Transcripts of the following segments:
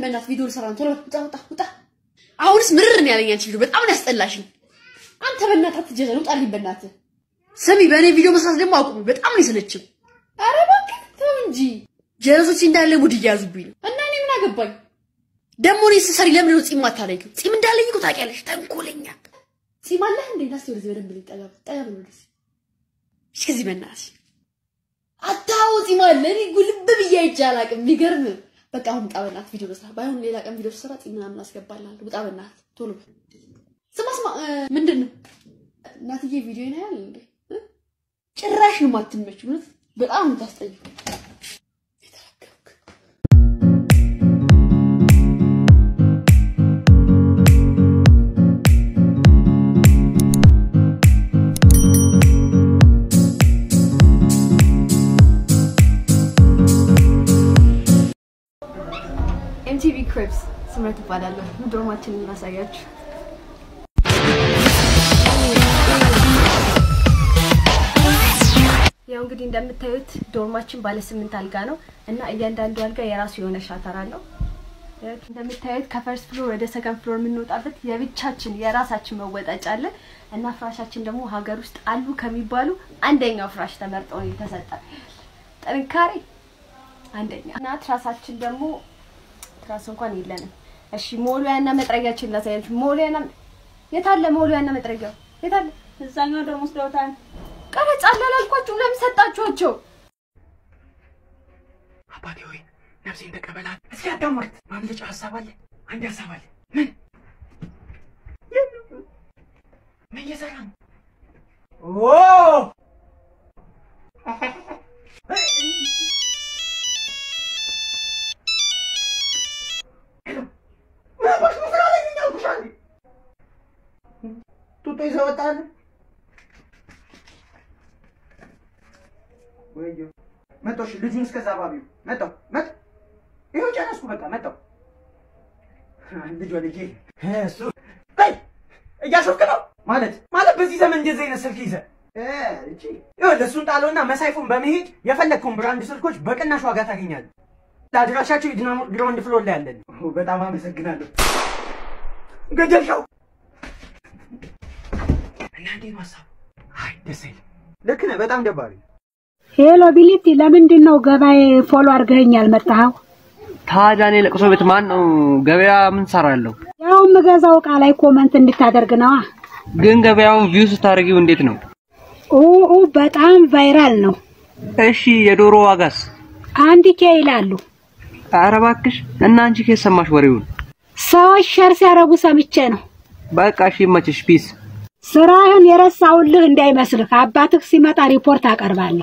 በእናትህ ቪዲዮ ልሰራ ነው። ቶሎ ውጣ ውጣ ውጣ። አሁንስ ምርር ነው ያለኝ አንቺ ቪዲዮ በጣም ነው ያስጠላሽኝ። አንተ በእናትህ አትጀዘን፣ ውጣልኝ በእናትህ። ስሚ በእኔ ቪዲዮ መስራት ደግሞ አቁሚ፣ በጣም ነው የሰለችው። ኧረ እባክህ ተው እንጂ ጀለሶች እንዳለ ሙድ እያያዙብኝ ነው። እና እኔ ምን አገባኝ ደግሞ እኔ ስሰሪ ለምን ነው ጺም አታለይም? ጺም እንዳለኝ እኮ ታውቂያለሽ። ተንኮለኛ ጺም አለህ እንዴ? ናስቲ ወደዚህ በደንብ ልኝ ጠጋ ጠጋ ብሎ ወደዚህ እሺ፣ ከዚህ በእናትሽ አታው ጺም አለ። እኔ ጉልብ ብዬ አይቼ አላውቅም። የሚገርም በቃ አሁን ውጣ በእናትህ ቪዲዮ መስራት። ባይሆን ሌላ ቀን ቪዲዮ ስሰራ ጺም ምናምን አስገባልሃለሁ። ውጣ በእናትህ ቶሎ። ስማ ስማ፣ ምንድን ነው እናትዬ ቪዲዮ ነው ያለ እንዴ? ጭራሽ ነው የማትመች። እውነት በጣም ነው የምታስጠይው። ኤምቲቪ ክሪፕስ ስምረት እባላለሁ። ዶርማችንን እናሳያችሁ። ያው እንግዲህ እንደምታዩት ዶርማችን ባለ ስምንት አልጋ ነው እና እያንዳንዱ አልጋ የራሱ የሆነ ሻተር አለው። እንደምታዩት ከፈርስት ፍሎር ወደ ሰከንድ ፍሎር የምንወጣበት የብቻችን የራሳችን መወጣጫ አለ እና ፍራሻችን ደግሞ ሀገር ውስጥ አሉ ከሚባሉ አንደኛው ፍራሽ ተመርጦ ነው የተሰጠ። ጥንካሬ አንደኛ እና ትራሳችን ደግሞ ትራስ እንኳን የለንም። እሺ ሞሉያና መጥረጊያችን ላሳያችሁ። ሞሉያና የታለ? ሞሉያና መጥረጊያው የታለ? እዛኛው ደግሞ ወስደውታል። ቀረጻ አላልኳችሁ? ለምን ሰጣችኋቸው? አባቴ ሆይ ነፍሴን ተቀበላት። እስኪ አዳምጥ። ማምለጫ ሀሳብ አለ። አንድ ሀሳብ አለ። ምን ምን እየሰራ ነው? ኦ ጡጦ ይዘህ ወጣህ? ወይዬ መጣሁ። እሺ ልጁን እስከዛ ባቢው መጣሁ መጥ ይኸው ጨረስኩ። በቃ መጣሁ። ልጅ ወልጄ እሱ በይ እያሾፍክ ነው ማለት ማለት በዚህ ዘመን እንደዚህ አይነት ስልክ ይዘህ እቺ ይኸውልህ እሱን ጣለውና መሳይፉን በመሄድ የፈለግከውን ብራንድ ስልኮች በቅናሽ ዋጋ ታገኛለህ። ለአድራሻቸው የዲናሞ ግራውንድ ፍሎር ላይ ያለን። በጣም አመሰግናለሁ። ገደልሻው እና እንዴት ነው ሀሳቡ? አይ ደስ አይልም። ልክ ነህ። በጣም ደባሪ ሄሎ ቢሊቲ፣ ለምንድን ነው ገበያ ፎሎ አድርገኸኝ ያልመጣኸው? ታዲያ እኔ ለቅሶ ቤት ማን ነው ገበያ ምን ሰራለሁ? ያው የምገዛው እቃ ላይ ኮመንት እንድታደርግ ነዋ። ግን ገበያውን ቪው ስታደርጊው እንዴት ነው? ኡ በጣም ቫይራል ነው። እሺ የዶሮ ዋጋስ? አንድ ኬ ይላሉ። ኧረ እባክሽ እና አንቺ ከየት ሰማሽ ወሬውን? ሰዎች ሸር ሲያረጉ ሰምቼ ነው። በቃ እሺ ይመችሽ። ፒስ። ስራህን የረሳውልህ እንዳይመስልህ። አባትህ ሲመጣ ሪፖርት አቀርባለሁ።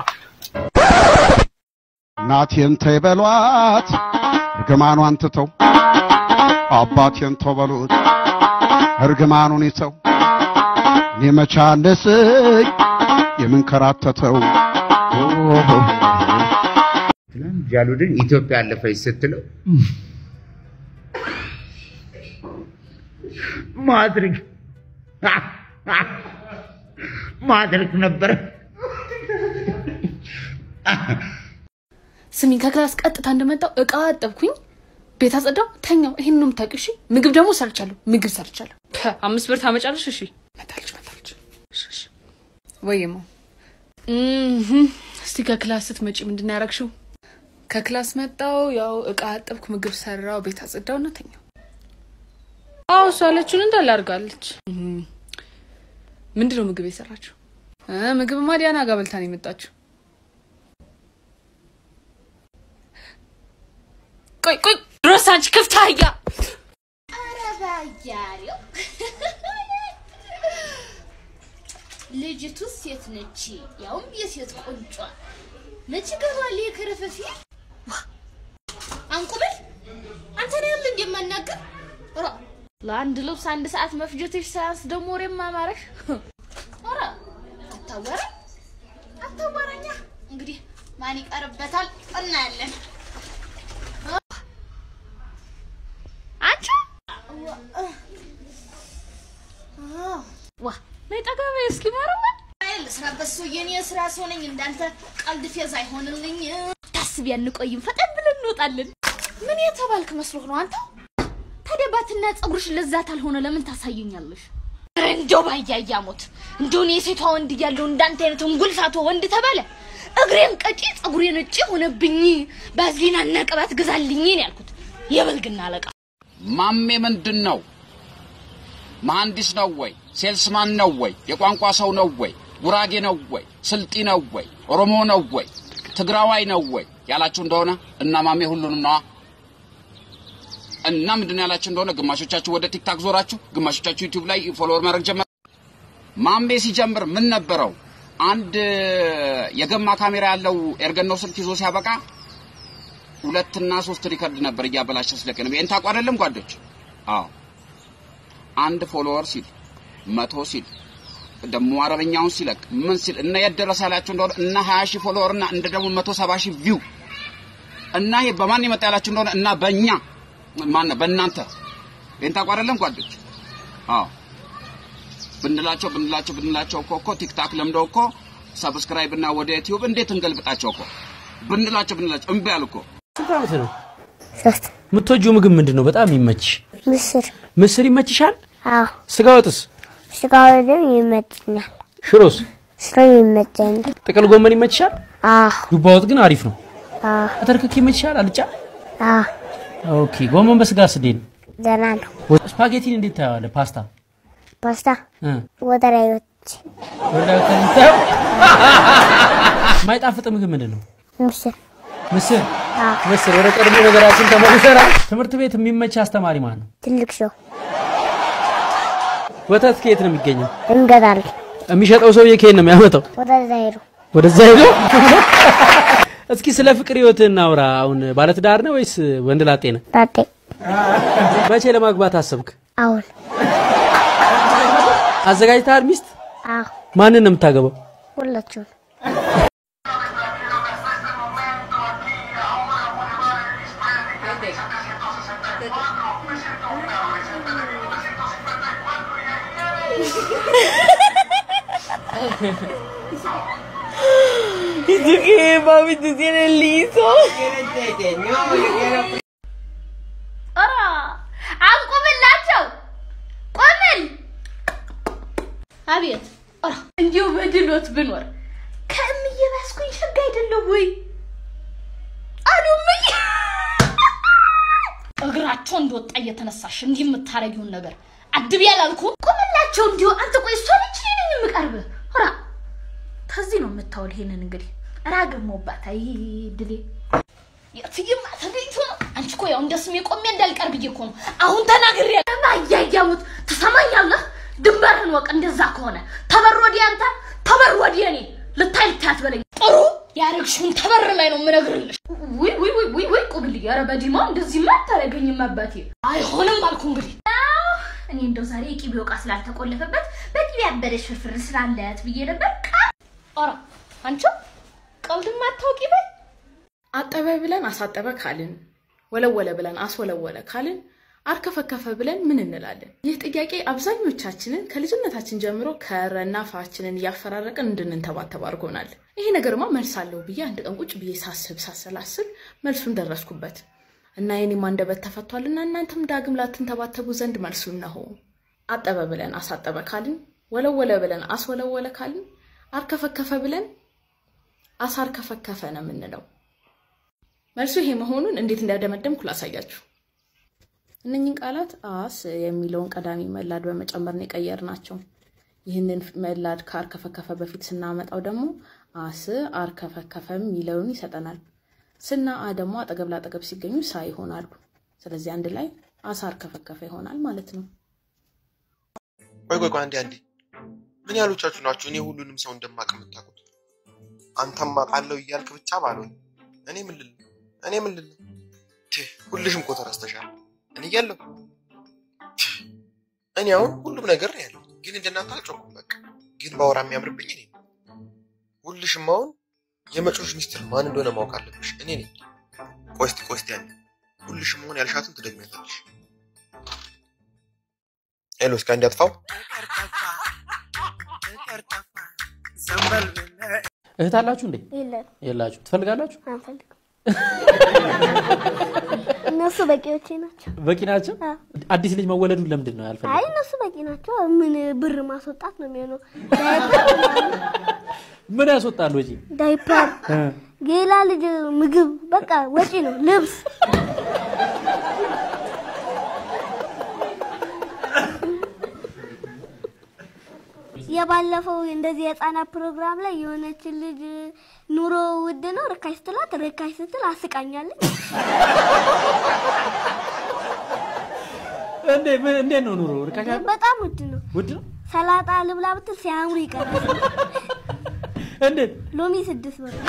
እናቴን ተይ በሏት እርግማኗን ትተው አባቴን ተው በሉት እርግማኑን ይተው እኔ መቻለስኝ የምንከራተተው ጃሉድን ኢትዮጵያ አለፈች ስትለው ማድረግ ማድረግ ነበረ። ስሚኝ ከክላስ ቀጥታ እንደመጣው እቃ አጠብኩኝ፣ ቤት አጸዳው፣ ተኛው። ይሄን ነው የምታውቂው? እሺ ምግብ ደግሞ ሰርቻለሁ። ምግብ ሰርቻለሁ። ፐ፣ አምስት ብር ታመጫለሽ? እሺ መጣለች መጣለች። እሺ እሺ። ወይማ እህ እስቲ ከክላስ ስትመጪ ምንድን ነው ያደረግሽው? ከክላስ መጣው፣ ያው እቃ አጠብኩ፣ ምግብ ሰራው፣ ቤት አጸዳው እና ተኛው። አዎ እሷ ያለችውን እንዳለ አድርጋለች። እህ ምንድን ነው ምግብ የሰራችው? እ ምግብማ ዲያና ጋር በልታ ነው የመጣችው። ቆይ ቆይ ድሮስ አንቺ ክፍት አህያ ኧረ ባያሌው ልጅቱ ሴት ነች፣ ያውም የሴት ቁንጯ መች ገባል የከረፈፊ አንቁብል አንተ ነው ያለ እንደማናገር ራ ለአንድ ልብስ አንድ ሰዓት መፍጀትሽ ሳያንስ ደግሞ ወሬ ማማረሽ ራ አታወራ አታወራኛ እንግዲህ ማን ይቀርበታል እናያለን አንቺ ዋ ነይ ጠጋ በይ እስኪ ማረማ ልስራበት ሰው የኔ ስራ ሰው ነኝ። እንዳንተ ቀልድ ፌዝ አይሆንልኝ። ታስቢ አንቆይም፣ ፈጠን ብለን እንወጣለን። ምን የተባልክ መስሎህ ነው አንተ? ታዲያ ባትና ፀጉርሽ ለዛት አልሆነ ለምን ታሳዩኛለሽ? ኧረ እንደው ባያያሞት እንደው እኔ የሴቷ ወንድ እያለሁ እንዳንተ አይነት እንጉልፋቶ ወንድ ተባለ። እግሬን ቀጪ ፀጉሬን ነጭ ሆነብኝ። ባዝሊናና ቅባት ግዛልኝ ነው ያልኩት። የበልግና አለቃ ማሜ ምንድን ነው? መሐንዲስ ነው ወይ? ሴልስማን ነው ወይ? የቋንቋ ሰው ነው ወይ? ጉራጌ ነው ወይ? ስልጢ ነው ወይ? ኦሮሞ ነው ወይ? ትግራዋይ ነው ወይ ያላችሁ እንደሆነ እና ማሜ ሁሉንም ነዋ። እና ምንድን ነው ያላችሁ እንደሆነ ግማሾቻችሁ ወደ ቲክታክ ዞራችሁ፣ ግማሾቻችሁ ዩቲዩብ ላይ ፎሎወር ማድረግ ጀመር። ማሜ ሲጀምር ምን ነበረው? አንድ የገማ ካሜራ ያለው ኤርገኖ ስልክ ይዞ ሲያበቃ ሁለትና ሶስት ሪከርድ ነበር እያበላሸ ስለቀ ነው። ይሄን ታውቁ አይደለም ጓዶች? አዎ አንድ ፎሎወር ሲል መቶ ሲል ደግሞ አረበኛውን ሲለቅ ምን ሲል እና የት ደረሰ ያላችሁ እንደሆነ እና 20 ሺህ ፎሎወር እና እንደ ደግሞ 170 ሺህ ቪው እና ይሄ በማን የመጣ ያላችሁ እንደሆነ እና በእኛ ማን ነው በእናንተ ይሄን ታውቁ አይደለም ጓዶች? አዎ ብንላቸው ብንላቸው ብንላቸው እኮ እኮ ቲክታክ ለምደው እኮ ሰብስክራይብ እና ወደ ዩቲዩብ እንዴት እንገልብጣቸው እኮ ብንላቸው ብንላቸው እምቢ አሉ እኮ። ስንት ዓመት ነው? የምትወጂው ምግብ ምንድን ነው? በጣም ይመችሽ? ምስር ምስር ይመችሻል? አዎ ስጋ ወጥስ? ስጋ ወደም ይመቸኛል ሽሮስ? ሽሮ ይመቸኛል ጥቅል ጎመን ይመችሻል? አዎ ዱባ ወጥ ግን አሪፍ ነው። አዎ አተርክክ ይመችሻል? አልጫ? አዎ ኦኬ። ጎመን በስጋ ስዴን ደህና ነው ስፓጌቲን እንዴት ታየዋለህ? ፓስታ ፓስታ እ ወደ ላይ ወጥ ወላሂ ከምታየው የማይጣፍጥ ምግብ ምንድን ነው? ምስር ምስር አዎ ምስር። ወደ ቀድሞ ነገራችን ተመልሰናል። ትምህርት ቤት የሚመች አስተማሪ ማን ነው? ትልቅ ሰው ወተት ከየት ነው የሚገኘው? እንገዛለን የሚሸጠው ሰውዬ ከየት ነው የሚያመጣው? ወደዛ ሄዱ ወደዛ ሄዶ እስኪ ስለ ፍቅር ህይወት እናውራ። አሁን ባለትዳር ነው ወይስ ወንድ ላጤ ነህ? ላጤ መቼ ለማግባት አሰብክ? አሁን አዘጋጅተሃል ሚስት? አዎ ማንን ነው የምታገባው? ሁላችሁም ¿Y tú qué, papi? ¿Tú tienes liso? ኧረ አንቁምላቸው! ቆምል! አቤት! ኧረ እንዲሁ በድሎት ብኖር ከእምዬ ባስኩኝ ሸጋ አይደለሁ ወይ? አሉ እምዬ! እግራቸው እንደወጣ እየተነሳሽ እንዲህ የምታረጊውን ነገር አድብ ያላልኩም። ቆምላቸው እንዲሁ አንተ ቆይ እሷ ነች እኔ ነኝ የምቀርብህ? ኧረ ከዚህ ነው የምታወል። ይሄንን እንግዲህ ራገሞባት። አይ ድሌ የትይማ ተገኝቶ ነው። አንቺ እኮ ያው እንደ ስሜ ቆሜ እንዳልቀር ብዬ እኮ ነው አሁን ተናግሬ ማያያሙት ትሰማኛለህ? ድንበርህን ወቅ። እንደዛ ከሆነ ተበር ወዲህ አንተ ተበር ወዲህ እኔ ልታይ ልታይ አትበለኝ። ጥሩ ያረግሽውን ተበር ላይ ነው የምነግርልሽ። ውይ ውይ ውይ ውይ ውይ ቁብልኝ። ኧረ በዲማ እንደዚህማ አታረገኝም አባቴ። አይሆንም አልኩ እንግዲህ እኔ እንደው ዛሬ የቂቤ ዕቃ ስላልተቆለፈበት በቂቤ ያበደች ፍርፍር ስላለት ብዬ ነበር። ኧረ አንቺ ቀልድም አታውቂ በይ። አጠበ ብለን አሳጠበ ካልን፣ ወለወለ ብለን አስወለወለ ካልን፣ አርከፈከፈ ብለን ምን እንላለን? ይህ ጥያቄ አብዛኞቻችንን ከልጅነታችን ጀምሮ ከረና ፋችንን እያፈራረቅን እንድንንተባተብ አድርጎናል። ይሄ ነገርማ መልስ አለው ብዬ አንድ ቀን ቁጭ ብዬ ሳስብ ሳሰላስል መልሱን ደረስኩበት እና የኔም አንደበት ተፈቷልና እናንተም ዳግም ላትንተባተቡ ዘንድ መልሱ እነሆ። አጠበ ብለን አሳጠበ ካልን፣ ወለወለ ብለን አስወለወለ ካልን፣ አርከፈከፈ ብለን አሳርከፈከፈ ነው የምንለው። መልሱ ይሄ መሆኑን እንዴት እንዳደመደምኩ ላሳያችሁ። እነኝን ቃላት አስ የሚለውን ቀዳሚ መላድ በመጨመር ነው የቀየርናቸው። ይህንን መላድ ከአርከፈከፈ በፊት ስናመጣው ደግሞ አስ አርከፈከፈ የሚለውን ይሰጠናል። ስና አ ደግሞ አጠገብ ላጠገብ ሲገኙ ሳ ይሆናሉ። ስለዚህ አንድ ላይ አሳ አርከፈከፈ ይሆናል ማለት ነው። ቆይ ቆይ ቆይ አንዴ አንዴ፣ ምን ያህሎቻችሁ ናችሁ እኔ ሁሉንም ሰው እንደማቅ የምታውቁት? አንተም አውቃለሁ እያልክ ብቻ ባልሆን እኔ ምን ልል እኔ ምን ልል ትህ፣ ሁልሽም እኮ ተረስተሻል። እኔ እያለሁ ትህ፣ እኔ አሁን ሁሉም ነገር ነው ያለው፣ ግን እንደናንተ አልጮኩም። በቃ ግን ባወራ የሚያምርብኝ እኔ ነው። ሁልሽም አሁን የመጮሽ ሚስጥር ማን እንደሆነ ማወቅ አለብሽ። እኔ ነኝ። ቆይ እስቲ ቆይ እስቲ ያኔ ሁልሽም አሁን ያልሻትን ትደግሚያለሽ። ሄሎ፣ እስኪ አንዴ አጥፋው። እህት አላችሁ እንዴ? የለን የላችሁ። ትፈልጋላችሁ? አንፈልግም እነሱ በቂዎቼ ናቸው። በቂ ናቸው። አዎ። አዲስ ልጅ መወለዱ ለምንድን ነው አይ ያልፈለገው? እነሱ በቂ ናቸው። ምን ብር ማስወጣት ነው የሚሆነው? ዳይፐር ምናምን፣ ምን ያስወጣል ወጪ? ዳይፐር፣ እ፣ ሌላ ልጅ ምግብ፣ በቃ ወጪ ነው። ልብስ የባለፈው እንደዚህ የህፃናት ፕሮግራም ላይ የሆነችን ልጅ ኑሮ ውድ ነው ርካሽ ስትላት ርካሽ ስትል አስቃኛለች። እንዴ ምን እንዴት ነው ኑሮ ርካሽ አይደል? በጣም ውድ ነው። ውድ ነው ሰላጣ ልብላ ብትል ሲያምሩ ይቀራል። እንዴት ሎሚ ስድስት ብር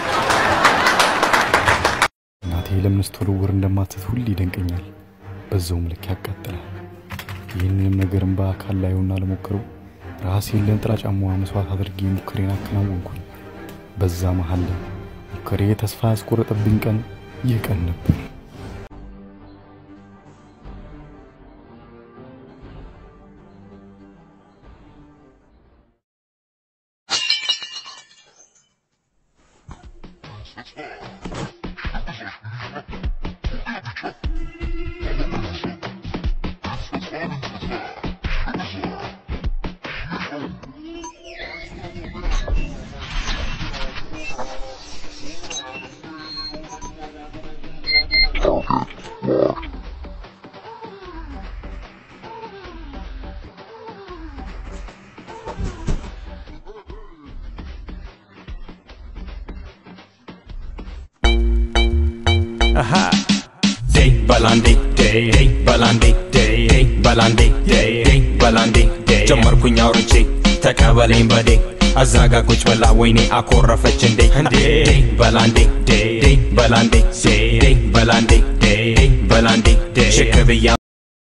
እናቴ ለምን ስትወረወር እንደማትት ሁሌ ይደንቀኛል። በዛውም ልክ ያቃጥላል። ይህንንም ነገርም በአካል ላየውና ለሞክረው ራሴን ለንጥላ ጫማዋ መስዋዕት አድርጌ ሙከሬን አከናወንኩኝ። በዛ መሀል ላይ ሙከሬ ተስፋ ያስቆረጠብኝ ቀን ይህ ቀን ነበር። Aha. Day balandi day day balandi day day balandi day day balandi day ጀመርኩኝ አውርቼ ተቀበለኝ በዴ አዛጋ ቁጭ ብላ ወይኔ አኮረፈች እንዴ እንዴ በላንዴ ዴ ዴ በላንዴ ዴ ዴ በላንዴ ዴ ዴ በላንዴ ዴ ሽክ ብያ